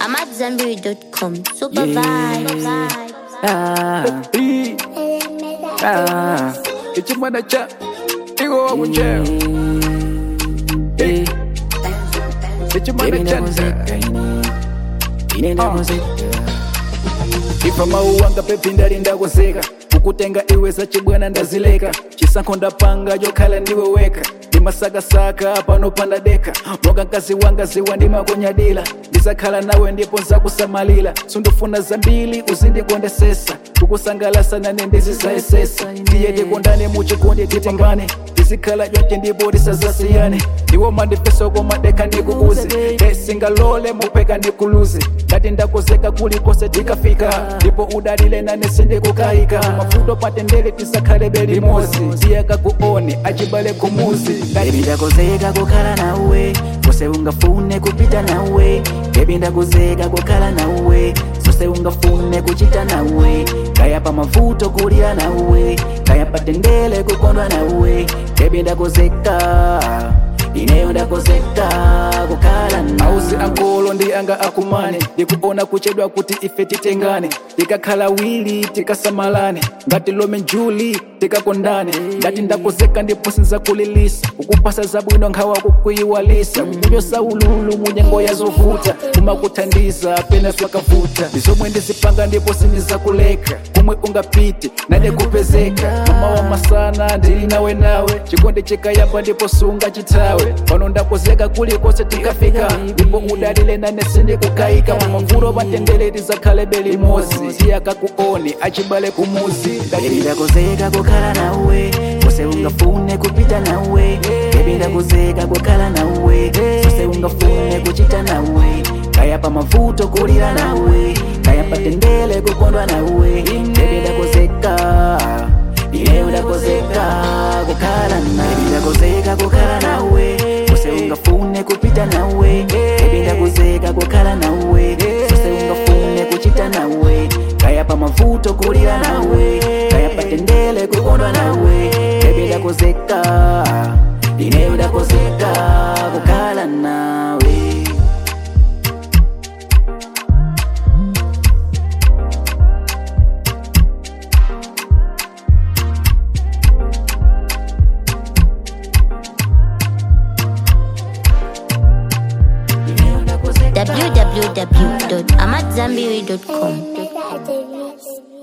I'm at Zambiri.com. Super vibe. Ah, ee, ah, ichimwana cha igo wa kucheo Eh, ichimwana cha ifa mauwanga pepi ndali ndakozeka kukutenga iwe zachibwana ndazileka chisankho ndapanga jokhala ndiwe weka ndimasakasaka pano pandadeka moga mkazi wanga ziwa ndimakonyadila ndizakhala nawe ndipo nzakusamalira sundufuna zambili uzindikondesesa kukusangalasa nane ndizizayesesa ndiye tikondane muchikondi titengane ndizikhala chonche ndipo tisazasiyane ndiwo mandipesa komadeka ndikuuze esingalole mupeka ndikuluze ngati ndakozeka kulikose tikafika ndipo udalile nane sindikukayika mafuto patendele tisakhale belimozi ndiye kakuone achibale kumuzi Baby ndakozeka kukhala nawe kose ungafune kupita nawe Baby ndakozeka kukhala nawe sose ungafune kuchita nawe kaya pa mavuto kulira nawe kaya patendele kukondwa nawe Baby ndakozeka ineyo ndakozeka kukhala nawe ausi ankolo ndi anga akumane ndikuona kuchedwa kuti ife titengane tikakhala wili tikasamalane ngati lome njuli tikakondane ngati ndakozeka ndipo sinzakulilisa kukupasa zabwino nkhawa kukuyiwalisa kukunyosa ululu munyengo yazovuta kumakuthandiza pena pakavuta ndizomwe ndizipanga ndipo sindizakuleka kumwe ungapite nane kupezeka mama wa masana ndili nawe nawe chikondi chikayamba ndipo sungachithawe pano ndakozeka kulikonse tikafika ndipo udalile nane sindikukayika mamavuto patendele tizakhale belimozi tiyakakuone achibale kumuzi Baby ndakozeka kukhala nawe kose ungafune kupita nawe Baby ndakozeka kukhala nawe sose ungafune kuchita nawe kaya pa mavuto kulira nawe kaya patendele kukondwa nawe Baby ndakozeka ineyo ndakozeka kukhala nawe Baby ndakozeka kukhala nawe kose ungafune kupita nawe Baby ndakozeka kukhala nawe sose ungafune kuchita nawe kaya pa mavuto kulira nawe kaya patendele kukondwa nawe Baby ndakozeka ineyo ndakozeka kukhala nawe Ineyo ndakozeka www.amatzambiri.com. Mr. Davis.